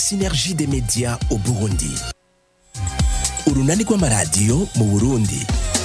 synergie des médias au burundi urunani rw'amaradiyo mu burundi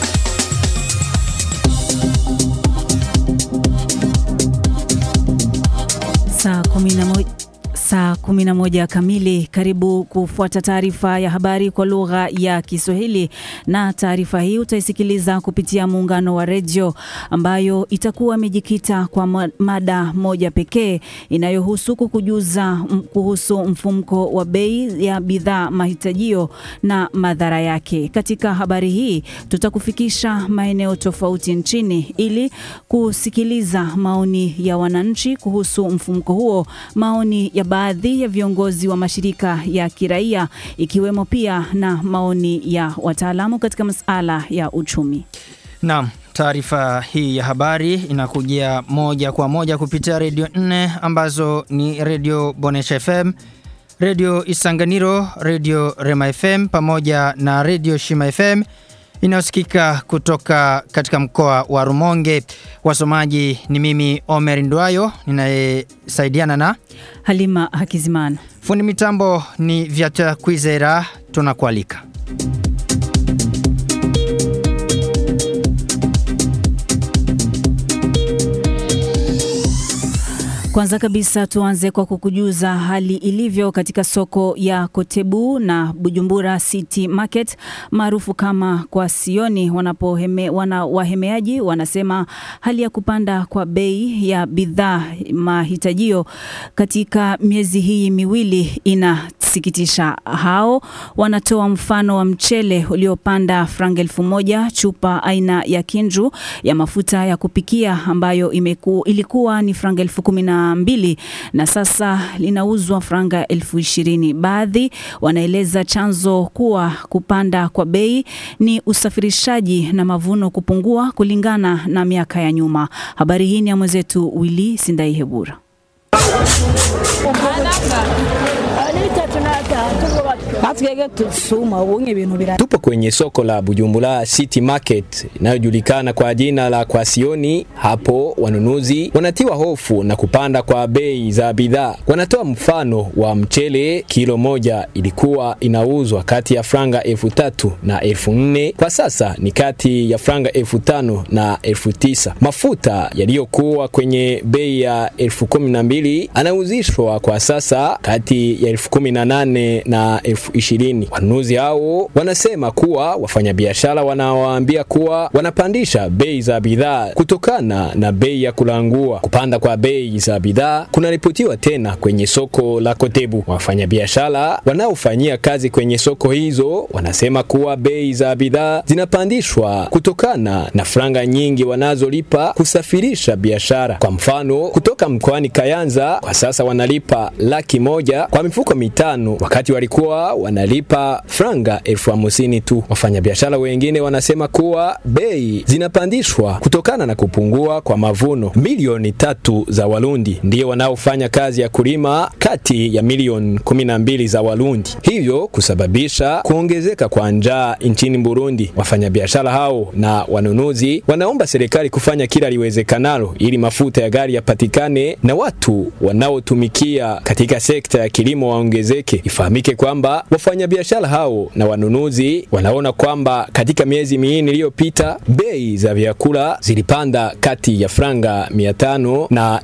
Saa kumi na moja Saa 11 kamili. Karibu kufuata taarifa ya habari kwa lugha ya Kiswahili, na taarifa hii utaisikiliza kupitia muungano wa redio ambayo itakuwa imejikita kwa mada moja pekee inayohusu kukujuza kuhusu mfumko wa bei ya bidhaa mahitajio na madhara yake. Katika habari hii tutakufikisha maeneo tofauti nchini ili kusikiliza maoni ya wananchi kuhusu mfumko huo, maoni ya baadhi ya viongozi wa mashirika ya kiraia ikiwemo pia na maoni ya wataalamu katika masuala ya uchumi. Naam, taarifa hii ya habari inakujia moja kwa moja kupitia redio nne ambazo ni redio Bonesha FM, redio Isanganiro, redio Rema FM pamoja na redio Shima FM inayosikika kutoka katika mkoa wa Rumonge. Wasomaji ni mimi Omer Ndwayo ninayesaidiana na Halima Hakizimana. Fundi mitambo ni Vyata Kwizera, tunakualika. Kwanza kabisa tuanze kwa kukujuza hali ilivyo katika soko ya Kotebu na Bujumbura City Market maarufu kama kwa Sioni. Wanapoheme, wana wahemeaji wanasema hali ya kupanda kwa bei ya bidhaa mahitajio katika miezi hii miwili inasikitisha. Hao wanatoa mfano wa mchele uliopanda franga elfu moja, chupa aina ya Kinju ya mafuta ya kupikia ambayo imeku, ilikuwa ni franga elfu kumi na mbili na sasa linauzwa franga elfu ishirini. Baadhi wanaeleza chanzo kuwa kupanda kwa bei ni usafirishaji na mavuno kupungua kulingana na miaka ya nyuma. Habari hii ni ya mwenzetu Willy Sindaihebura. Tupo kwenye soko la Bujumbura City Market inayojulikana kwa jina la Kwasioni. Hapo wanunuzi wanatiwa hofu na kupanda kwa bei za bidhaa. Wanatoa mfano wa mchele, kilo moja ilikuwa inauzwa kati ya franga elfu tatu na elfu nne kwa sasa ni kati ya franga elfu tano na elfu tisa. Mafuta yaliyokuwa kwenye bei ya elfu kumi na mbili anauzishwa kwa sasa kati ya elfu kumi na nane na elfu ishirini. Wanunuzi hao wanasema kuwa wafanyabiashara wanawaambia kuwa wanapandisha bei za bidhaa kutokana na bei ya kulangua. Kupanda kwa bei za bidhaa kunaripotiwa tena kwenye soko la Kotebu. Wafanyabiashara wanaofanyia kazi kwenye soko hizo wanasema kuwa bei za bidhaa zinapandishwa kutokana na franga nyingi wanazolipa kusafirisha biashara. Kwa mfano, kutoka mkoani Kayanza kwa sasa wanalipa laki moja kwa mifuko mitano wakati walikuwa wanalipa franga elfu hamsini tu. Wafanyabiashara wengine wanasema kuwa bei zinapandishwa kutokana na kupungua kwa mavuno. Milioni tatu za Warundi ndio wanaofanya kazi ya kulima kati ya milioni kumi na mbili za Warundi, hivyo kusababisha kuongezeka kwa njaa nchini Burundi. Wafanyabiashara hao na wanunuzi wanaomba serikali kufanya kila liwezekanalo ili mafuta ya gari yapatikane na watu wanaotumikia katika sekta ya kilimo waongezeke. Ifahamike kwamba wafanyabiashara hao na wanunuzi wanaona kwamba katika miezi minne iliyopita bei za vyakula zilipanda kati ya franga 500 na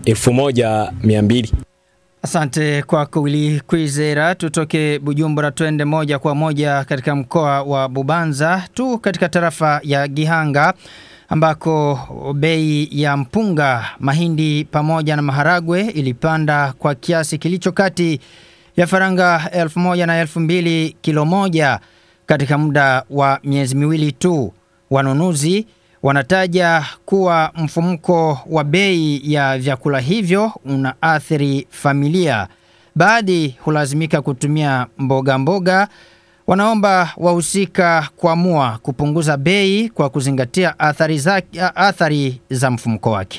1200. Asante kwako Willy Kwizera. Tutoke Bujumbura twende moja kwa moja katika mkoa wa Bubanza tu katika tarafa ya Gihanga ambako bei ya mpunga, mahindi pamoja na maharagwe ilipanda kwa kiasi kilicho kati ya faranga elfu moja na elfu mbili kilo moja katika muda wa miezi miwili tu. Wanunuzi wanataja kuwa mfumuko wa bei ya vyakula hivyo unaathiri familia. Baadhi hulazimika kutumia mboga mboga. Wanaomba wahusika kuamua kupunguza bei kwa kuzingatia athari za, athari za mfumuko wake.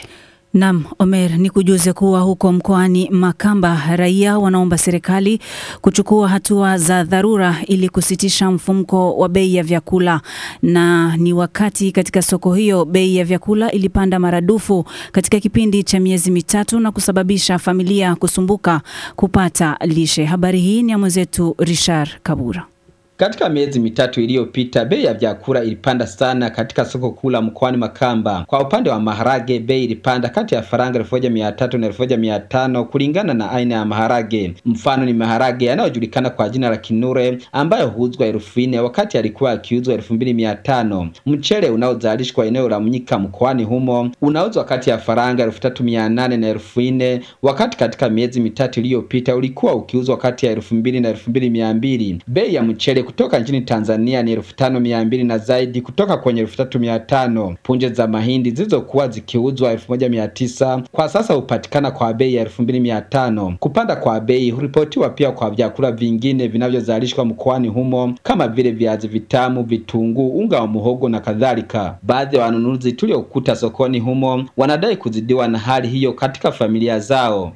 Nam Omer, ni kujuze kuwa huko mkoani Makamba raia wanaomba serikali kuchukua hatua za dharura ili kusitisha mfumko wa bei ya vyakula, na ni wakati katika soko hiyo bei ya vyakula ilipanda maradufu katika kipindi cha miezi mitatu na kusababisha familia kusumbuka kupata lishe. Habari hii ni ya mwenzetu Richard Kabura. Katika miezi mitatu iliyopita bei ya vyakula ilipanda sana katika soko kuu la mkoani Makamba. Kwa upande wa maharage, bei ilipanda kati ya faranga elfu moja mia tatu na elfu moja mia tano kulingana na aina ya maharage. Mfano ni maharage yanayojulikana kwa jina la Kinure ambayo huuzwa elfu nne wakati alikuwa akiuzwa elfu mbili mia tano. Mchele unaozalishwa eneo la Mnyika mkoani humo unauzwa kati ya faranga elfu tatu mia nane na elfu nne wakati katika miezi mitatu iliyopita ulikuwa ukiuzwa kati ya elfu mbili na elfu mbili mia mbili. Bei ya mchele kutoka nchini Tanzania ni elfu tano mia mbili na zaidi kutoka kwenye elfu tatu mia tano. Punje za mahindi zilizokuwa zikiuzwa elfu moja mia tisa kwa sasa hupatikana kwa bei ya elfu mbili mia tano. Kupanda kwa bei huripotiwa pia kwa vyakula vingine vinavyozalishwa mkoani humo kama vile viazi vitamu, vitunguu, unga wa muhogo na kadhalika. Baadhi ya wanunuzi tuliokuta sokoni humo wanadai kuzidiwa na hali hiyo katika familia zao.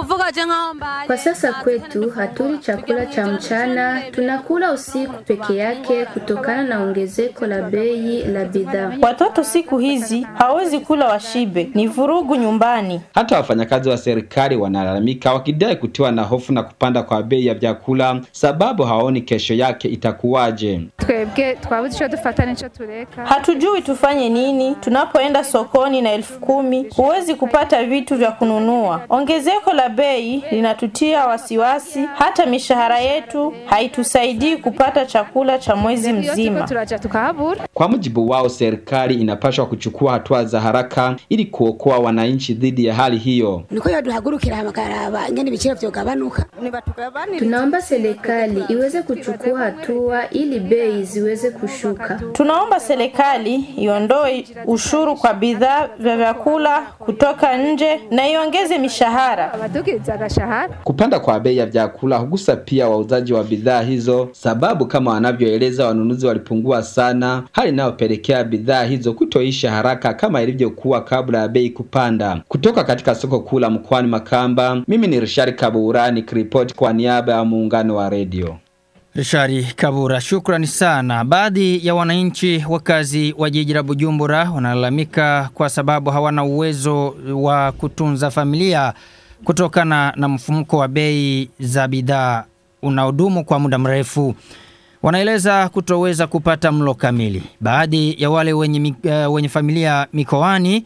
Kwa sasa kwetu hatuli chakula cha mchana, tunakula usiku peke yake kutokana na ongezeko la bei la bidhaa. Watoto siku hizi hawezi kula washibe, ni vurugu nyumbani. Hata wafanyakazi wa serikali wanalalamika wakidai kutiwa na hofu na kupanda kwa bei ya vyakula, sababu hawaoni kesho yake itakuwaje. twebwe twabuze icyo dufata n'icyo tureka Hatujui tufanye nini. Tunapoenda sokoni na elfu kumi huwezi kupata vitu vya kununua. Ongezeko la bei linatutia wasiwasi, hata mishahara yetu haitusaidii kupata chakula cha mwezi iyo turiko mzima. turaja tukahabura Kwa mujibu wao, serikali inapaswa kuchukua hatua za haraka ili kuokoa wananchi dhidi ya hali hiyo. niko yaduhagurukira bakaraba ingene ibiciro vyogabanuka Tunaomba serikali iweze kuchukua hatua ili bei ziweze kushuka. Tunaomba serikali iondoe ushuru kwa bidhaa vya vyakula kutoka nje na iongeze mishahara. abadugiriza agashahara Kupanda kwa bei ya vyakula hugusa pia wauzaji wa bidhaa hizo, sababu kama wanavyoeleza wanunuzi walipungua sana, hali inayopelekea bidhaa hizo kutoisha haraka kama ilivyokuwa kabla ya bei kupanda. Kutoka katika soko kuu la mkoani Makamba, mimi ni Rishari Kabura nikiripoti kwa niaba ya muungano wa redio. Rishari Kabura, shukrani sana. Baadhi ya wananchi wakazi wa jiji la Bujumbura wanalalamika kwa sababu hawana uwezo wa kutunza familia kutokana na mfumuko wa bei za bidhaa unaodumu kwa muda mrefu. Wanaeleza kutoweza kupata mlo kamili. Baadhi ya wale wenye, mi- eh, wenye familia mikoani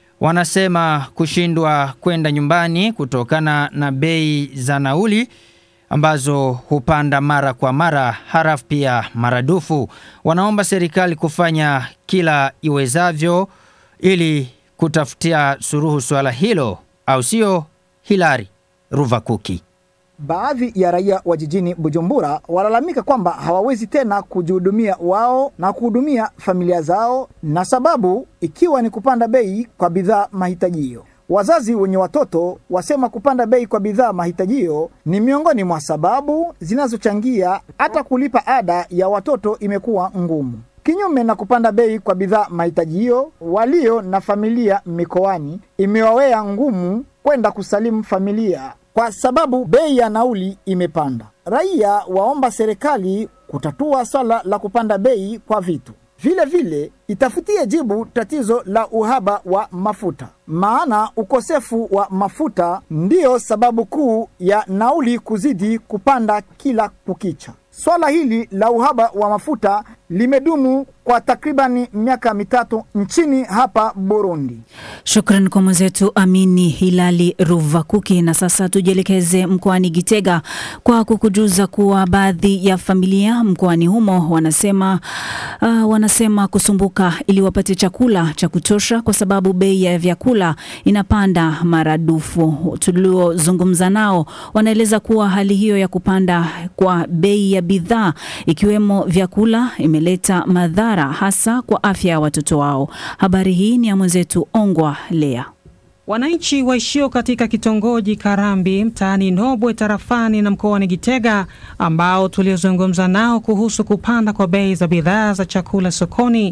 wanasema kushindwa kwenda nyumbani kutokana na bei za nauli ambazo hupanda mara kwa mara, harafu pia maradufu. Wanaomba serikali kufanya kila iwezavyo ili kutafutia suruhu swala hilo, au sio? Hilari Ruvakuki. Baadhi ya raia wa jijini Bujumbura walalamika kwamba hawawezi tena kujihudumia wao na kuhudumia familia zao, na sababu ikiwa ni kupanda bei kwa bidhaa mahitajio. Wazazi wenye watoto wasema kupanda bei kwa bidhaa mahitajio ni miongoni mwa sababu zinazochangia hata kulipa ada ya watoto imekuwa ngumu. Kinyume na kupanda bei kwa bidhaa mahitajio, walio na familia mikoani imewawea ngumu kwenda kusalimu familia kwa sababu bei ya nauli imepanda. Raia waomba serikali kutatua swala la kupanda bei kwa vitu. Vile vile itafutie jibu tatizo la uhaba wa mafuta, maana ukosefu wa mafuta ndiyo sababu kuu ya nauli kuzidi kupanda kila kukicha. Swala hili la uhaba wa mafuta limedumu kwa takribani miaka mitatu nchini hapa Burundi. Shukran kwa mwenzetu Amini Hilali Ruvakuki. Na sasa tujielekeze mkoani Gitega kwa kukujuza kuwa baadhi ya familia mkoani humo wanasema, uh, wanasema kusumbuka ili wapate chakula cha kutosha kwa sababu bei ya vyakula inapanda maradufu. Tuliozungumza nao wanaeleza kuwa hali hiyo ya kupanda kwa bei ya bidhaa ikiwemo vyakula imeleta madhara hasa kwa afya ya watoto wao. Habari hii ni ya mwenzetu Ongwa Lea. Wananchi waishio katika kitongoji Karambi mtaani Nobwe tarafani na mkoani Gitega ambao tuliozungumza nao kuhusu kupanda kwa bei za bidhaa za chakula sokoni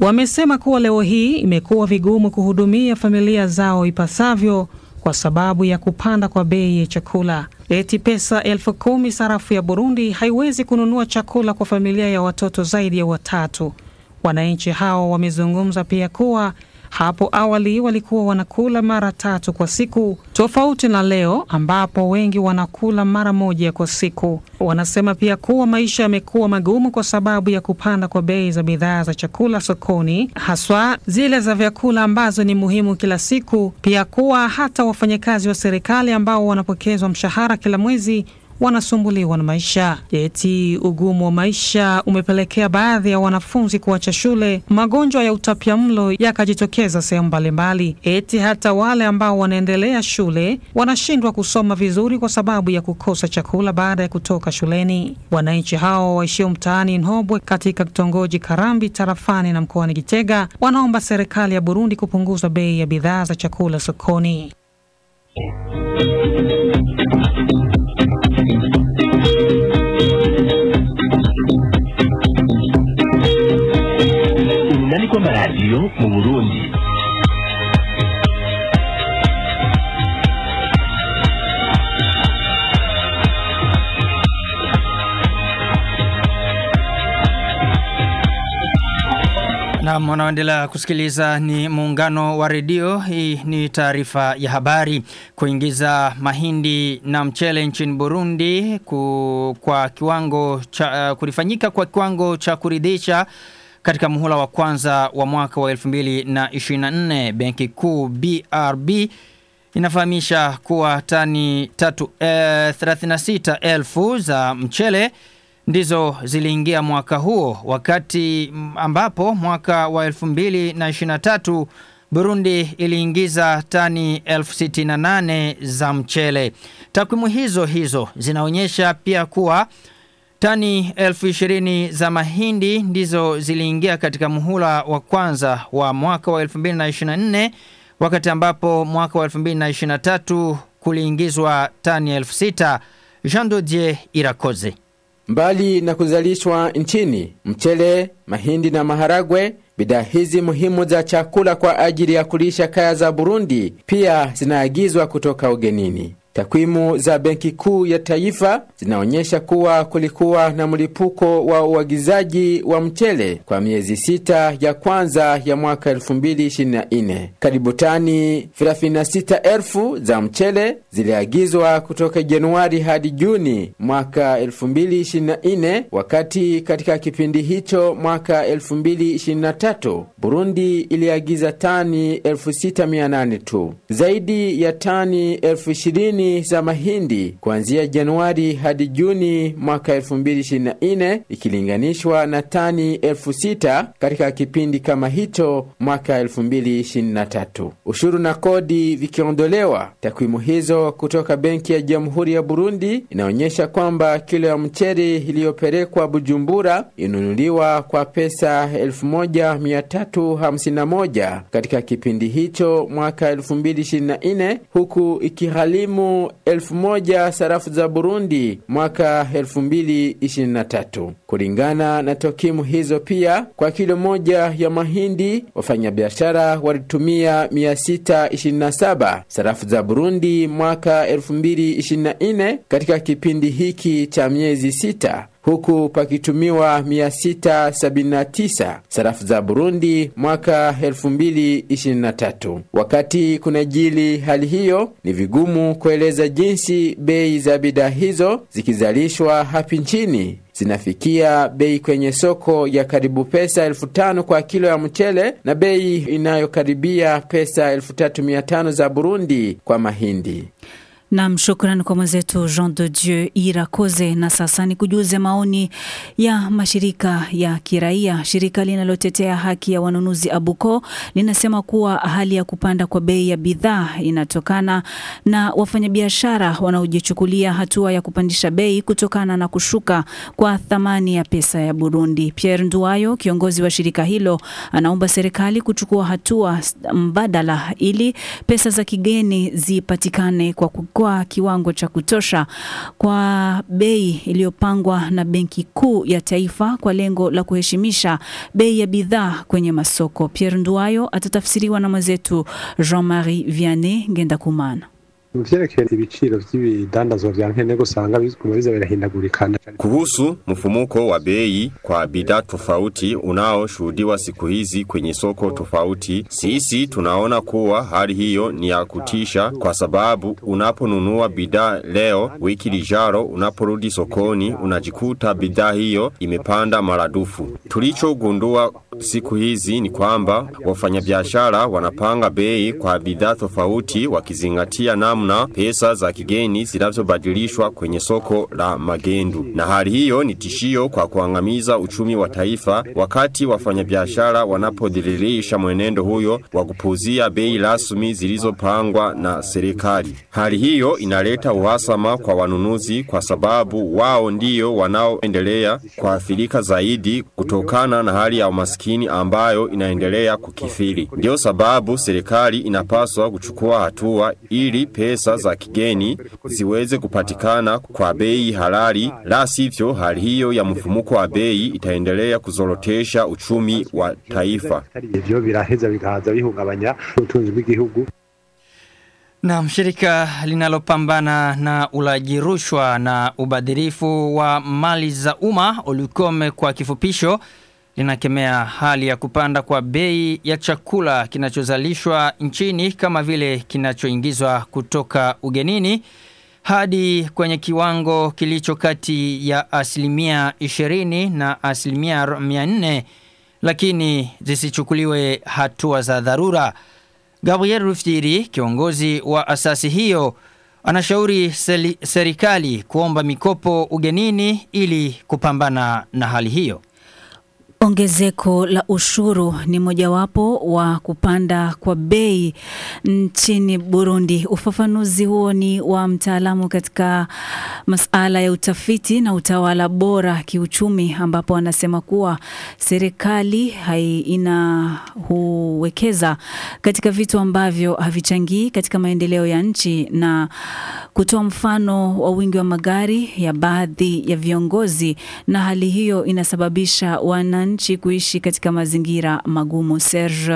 wamesema kuwa leo hii imekuwa vigumu kuhudumia familia zao ipasavyo kwa sababu ya kupanda kwa bei ya chakula. Eti pesa elfu kumi sarafu ya Burundi haiwezi kununua chakula kwa familia ya watoto zaidi ya watatu. Wananchi hao wamezungumza pia kuwa hapo awali walikuwa wanakula mara tatu kwa siku, tofauti na leo ambapo wengi wanakula mara moja kwa siku. Wanasema pia kuwa maisha yamekuwa magumu kwa sababu ya kupanda kwa bei za bidhaa za chakula sokoni, haswa zile za vyakula ambazo ni muhimu kila siku. Pia kuwa hata wafanyakazi wa serikali ambao wanapokezwa mshahara kila mwezi wanasumbuliwa na maisha. Eti ugumu wa maisha umepelekea baadhi ya wanafunzi kuacha shule, magonjwa ya utapiamlo yakajitokeza sehemu mbalimbali. Eti hata wale ambao wanaendelea shule wanashindwa kusoma vizuri kwa sababu ya kukosa chakula baada ya kutoka shuleni. Wananchi hao waishio mtaani Nhobwe katika kitongoji Karambi tarafani na mkoani Gitega wanaomba serikali ya Burundi kupunguza bei ya bidhaa za chakula sokoni. urunani rw'amaradiyo mu burundi Naam, unaoendelea kusikiliza ni muungano wa redio. Hii ni taarifa ya habari. Kuingiza mahindi na mchele nchini Burundi ku, kwa kiwango cha, uh, kulifanyika kwa kiwango cha kuridhisha katika muhula wa kwanza wa mwaka wa 2024 Benki Kuu BRB inafahamisha kuwa tani tatu, eh, 36,000 za mchele ndizo ziliingia mwaka huo wakati ambapo mwaka wa 2023 Burundi iliingiza tani 1068 za mchele. Takwimu hizo hizo zinaonyesha pia kuwa tani 1020 za mahindi ndizo ziliingia katika muhula wa kwanza wa mwaka wa 2024 wakati ambapo mwaka wa 2023 kuliingizwa tani 6000. Jean Dodier Irakoze. Mbali na kuzalishwa nchini, mchele, mahindi na maharagwe, bidhaa hizi muhimu za chakula kwa ajili ya kulisha kaya za Burundi pia zinaagizwa kutoka ugenini. Takwimu za Benki Kuu ya Taifa zinaonyesha kuwa kulikuwa na mlipuko wa uagizaji wa mchele kwa miezi sita ya kwanza ya mwaka 2024. Karibu tani 36,000 za mchele ziliagizwa kutoka Januari hadi Juni mwaka 2024, wakati katika kipindi hicho mwaka 2023 Burundi iliagiza tani 6800 tu. Zaidi ya tani 20,000 za mahindi kuanzia Januari hadi Juni mwaka 2024 ikilinganishwa na tani 6000 katika kipindi kama hicho mwaka 2023. Ushuru na kodi vikiondolewa, takwimu hizo kutoka Benki ya Jamhuri ya Burundi inaonyesha kwamba kilo ya mchele iliyopelekwa Bujumbura inunuliwa kwa pesa 1351 katika kipindi hicho mwaka 2024 huku ikigharimu elfu moja sarafu za Burundi mwaka 2023. Kulingana na tokimu hizo pia, kwa kilo moja ya mahindi wafanyabiashara walitumia 627 sarafu za Burundi mwaka 2024 katika kipindi hiki cha miezi sita huku pakitumiwa 679 sarafu za Burundi mwaka 2023. Wakati kunajili hali hiyo, ni vigumu kueleza jinsi bei za bidhaa hizo zikizalishwa hapa nchini zinafikia bei kwenye soko ya karibu pesa elfu tano kwa kilo ya mchele na bei inayokaribia pesa elfu tatu mia tano za Burundi kwa mahindi. Nam, shukrani kwa mwenzetu Jean de Dieu Irakoze. Na sasa ni kujuze maoni ya mashirika ya kiraia. Shirika linalotetea haki ya wanunuzi Abuko linasema kuwa hali ya kupanda kwa bei ya bidhaa inatokana na wafanyabiashara wanaojichukulia hatua ya kupandisha bei kutokana na kushuka kwa thamani ya pesa ya Burundi. Pierre Nduwayo, kiongozi wa shirika hilo, anaomba serikali kuchukua hatua mbadala ili pesa za kigeni zipatikane kwa kuko kwa kiwango cha kutosha kwa bei iliyopangwa na Benki Kuu ya Taifa kwa lengo la kuheshimisha bei ya bidhaa kwenye masoko. Pierre Nduwayo atatafsiriwa na mwenzetu Jean-Marie Vianney Ngendakumana. mu vyerekeye ibiciro vy'ibidandazwa vya nkenerwa usanga biguma biza birahindagurikana Kuhusu mfumuko wa bei kwa bidhaa tofauti unaoshuhudiwa siku hizi kwenye soko tofauti, sisi tunaona kuwa hali hiyo ni ya kutisha, kwa sababu unaponunua bidhaa leo, wiki lijalo unaporudi sokoni unajikuta bidhaa hiyo imepanda maradufu. Tulichogundua siku hizi ni kwamba wafanyabiashara wanapanga bei kwa bidhaa tofauti wakizingatia namna pesa za kigeni zinavyobadilishwa kwenye soko la magendu. Na hali hiyo ni tishio kwa kuangamiza uchumi wa taifa wakati wafanyabiashara wanapodhiririsha mwenendo huyo wa kupuzia bei rasmi zilizopangwa na serikali. Hali hiyo inaleta uhasama kwa wanunuzi kwa sababu wao ndio wanaoendelea kuathirika zaidi kutokana na hali ya umaskini ambayo inaendelea kukithiri. Ndio sababu serikali inapaswa kuchukua hatua ili pesa za kigeni ziweze kupatikana kwa bei halali, la sivyo hali hiyo ya mfumuko wa bei itaendelea kuzorotesha uchumi wa taifa. ivyo biraheza bikaza bihungabanya ubutunzi bw'igihugu Na shirika linalopambana na ulaji rushwa na ubadhirifu wa mali za umma Olukome kwa kifupisho linakemea hali ya kupanda kwa bei ya chakula kinachozalishwa nchini kama vile kinachoingizwa kutoka ugenini hadi kwenye kiwango kilicho kati ya asilimia 20 na asilimia 400 lakini zisichukuliwe hatua za dharura. Gabriel Rufiri, kiongozi wa asasi hiyo, anashauri seli- serikali kuomba mikopo ugenini ili kupambana na hali hiyo. Ongezeko la ushuru ni mojawapo wa kupanda kwa bei nchini Burundi. Ufafanuzi huo ni wa mtaalamu katika masala ya utafiti na utawala bora kiuchumi, ambapo anasema kuwa serikali hai ina huwekeza katika vitu ambavyo havichangii katika maendeleo ya nchi na kutoa mfano wa wingi wa magari ya baadhi ya viongozi, na hali hiyo inasababisha wananchi kuishi katika mazingira magumu. Serge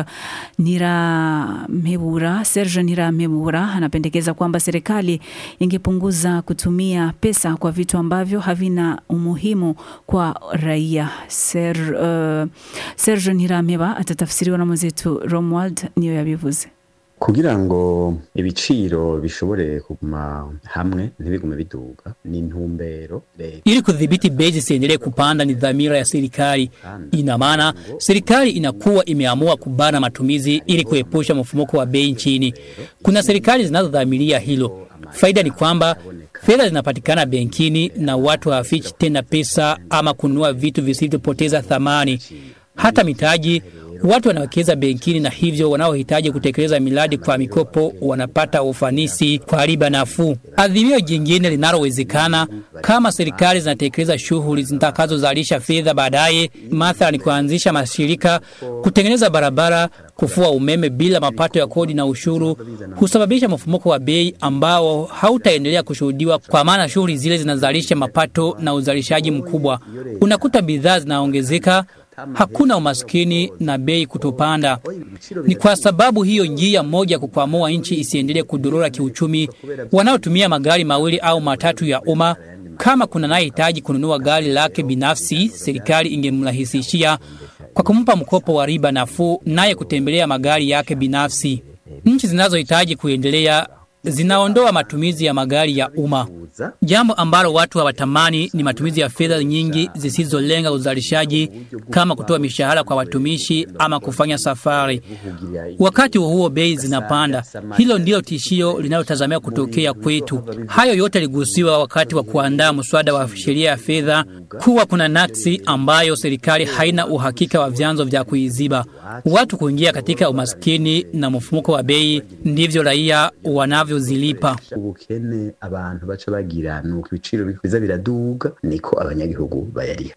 Niramebura, Serge Niramebura anapendekeza kwamba serikali ingepunguza kutumia pesa kwa vitu ambavyo havina umuhimu kwa raia. Ser, uh, Serge Nirameba atatafsiriwa na mwenzetu Romuald niyo yabivuze. kugira ngo ibiciro bishobore kuguma hamwe ntibigume biduga ni intumbero leta Ili kudhibiti bei zisiendelee kupanda ni dhamira ya serikali. Ina maana serikali inakuwa imeamua kubana matumizi ili kuepusha mfumuko wa bei nchini. Kuna serikali zinazodhamiria hilo. Faida ni kwamba fedha zinapatikana benkini na watu hawafichi tena pesa ama kununua vitu visivyopoteza thamani. Hata mitaji watu wanawekeza benkini na hivyo wanaohitaji kutekeleza miradi kwa mikopo wanapata ufanisi kwa riba nafuu. Adhimio jingine linalowezekana kama serikali zinatekeleza shughuli zitakazozalisha fedha baadaye, mathalan kuanzisha mashirika, kutengeneza barabara, kufua umeme bila mapato ya kodi na ushuru, husababisha mfumuko wa bei ambao hautaendelea kushuhudiwa, kwa maana shughuli zile zinazalisha mapato na uzalishaji mkubwa. Unakuta bidhaa zinaongezeka hakuna umaskini na bei kutopanda. Ni kwa sababu hiyo njia moja ya kukwamua nchi isiendelee kudorora kiuchumi, wanaotumia magari mawili au matatu ya umma kama kuna anayehitaji kununua gari lake binafsi, serikali ingemrahisishia kwa kumpa mkopo wa riba nafuu, naye kutembelea magari yake binafsi. Nchi zinazohitaji kuendelea zinaondoa matumizi ya magari ya umma. Jambo ambalo watu hawatamani ni matumizi ya fedha nyingi zisizolenga uzalishaji kama kutoa mishahara kwa watumishi ama kufanya safari. Wakati huo bei zinapanda. Hilo ndilo tishio linalotazamiwa kutokea kwetu. Hayo yote ligusiwa wakati wa kuandaa mswada wa sheria ya fedha kuwa kuna naksi ambayo serikali haina uhakika wa vyanzo vya kuiziba. Watu kuingia katika umaskini na mfumuko wa bei ndivyo raia wanavyozilipa. ubukene abantu baca bagira nuko ibiciro biza biraduga niko abanyagihugu bayariha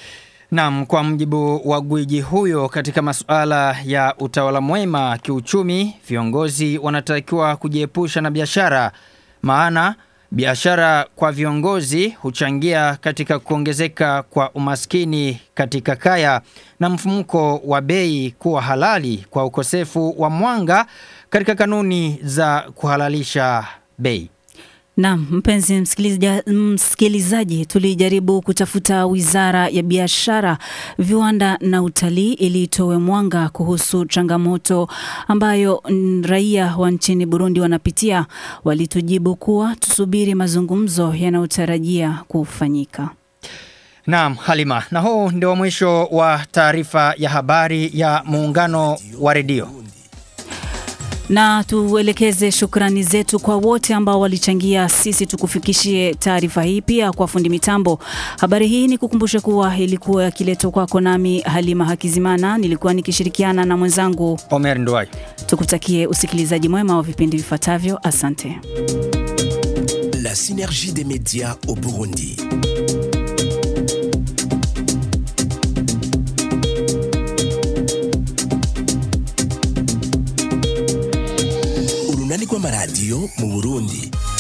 Naam, kwa mjibu wa gwiji huyo katika masuala ya utawala mwema kiuchumi, viongozi wanatakiwa kujiepusha na biashara, maana biashara kwa viongozi huchangia katika kuongezeka kwa umaskini katika kaya na mfumuko wa bei kuwa halali kwa ukosefu wa mwanga katika kanuni za kuhalalisha bei. Naam, mpenzi msikiliza, msikilizaji, tulijaribu kutafuta Wizara ya Biashara, Viwanda na Utalii ili itoe mwanga kuhusu changamoto ambayo mm, raia wa nchini Burundi wanapitia. Walitujibu kuwa tusubiri mazungumzo yanayotarajia kufanyika. Naam, Halima, na huu ndio mwisho wa taarifa ya habari ya muungano wa redio. na tuelekeze shukrani zetu kwa wote ambao walichangia sisi tukufikishie taarifa hii, pia kwa fundi mitambo. Habari hii ni kukumbusha kuwa ilikuwa yakiletwa kwako nami Halima Hakizimana, nilikuwa nikishirikiana na mwenzangu Omer Nduwai. Tukutakie usikilizaji mwema wa vipindi vifuatavyo. Asante. La synergie des médias au Burundi. urunani rw'amaradiyo mu Burundi